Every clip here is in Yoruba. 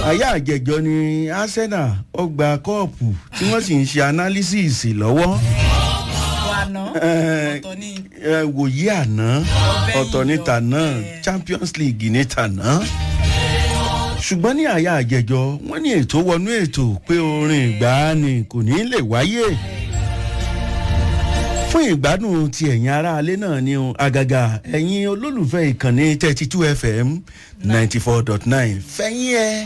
àyà àjẹjọ ni arsenal ó gba kọ́ọ̀pù tí wọ́n sì ń ṣe analysis lọ́wọ́ àná Eh, ọ̀tọ̀ ni ẹ, wòye àná ọ̀tọ̀ ní yìí tàná lọ, eh. champions league ní tàná ṣùgbọ́n ní àyà àjẹjọ wọ́n ní ètò wọnú ètò pé orin ìgbàanì kò ní lè wáyé fún ìgbádùn ti ẹ̀yin aráalé náà ni o àgàgà ẹ̀yin olólùfẹ́ ìkànnì thirty two fm ninety four dot nine fẹ́yìn ẹ̀.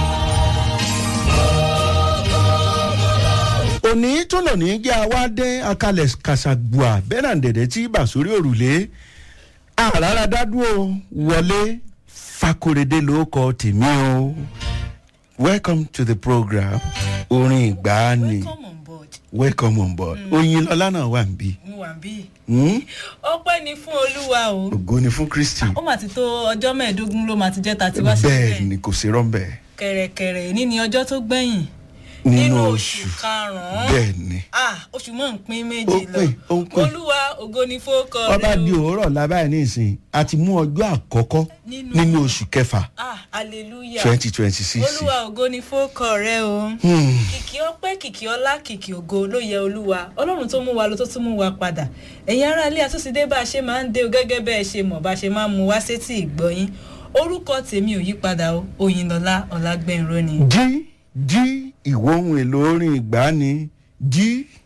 òní tó lò ní jẹ́ àwádé akalẹ̀ kàṣàgbùà bẹ́nàdẹ̀dẹ̀ tí bà sórí òrùlé àràrà dádúró wọlé fakorede ló kọ tèmi o welcome to the program orin ìgbàanì come on board welcome on board oyin lọlá náà wà níbí mo wà bí. Hmm? ọpẹ́ ni fún olúwa o ògo ni fún kristi ó mà ti tó ọjọ́ mẹ́ẹ̀ẹ́dógún ló mà ti jẹ́ ta ti wá bẹ́ẹ̀ sílẹ̀ ni kò sí rọ́ńbẹ́ kẹ̀rẹ̀kẹ̀rẹ̀ ní ni ọjọ́ tó gbẹ̀yìn nínú oṣù karùn-ún bẹ́ẹ̀ ni ah oṣù mọ̀ ń pín méje Ó lọ pín, ó pín. olúwa ògo ni fókọ ọba rẹ di o òwúrọ̀ lábáyé ní ìsìn àti mú ọjọ́ àkọ́kọ́ Nínú- nínú oṣù kẹfà ah hallelujah twenty twenty six. olúwa ògo ni fókọ rẹ o kìkì ọpẹ́ kìkì ọlá kìkì ògo ló yẹ olúwa ọlọ́run tó mú wa lọ tó tún mú wa padà ẹ̀yin ará ilé àtúnṣe bá a ṣe máa ń dé o gẹ́gẹ́ bẹ́ẹ̀ ṣe mọ̀ bá a ṣe máa ń mú wá sétí ìgbọ́yín orúkọ tèmi ò yí padà o òyìnlọ́lá ọ̀làgbẹ̀nrọ́ ni. jí jí ìwọ ohun èlò orin ìgbàanì jí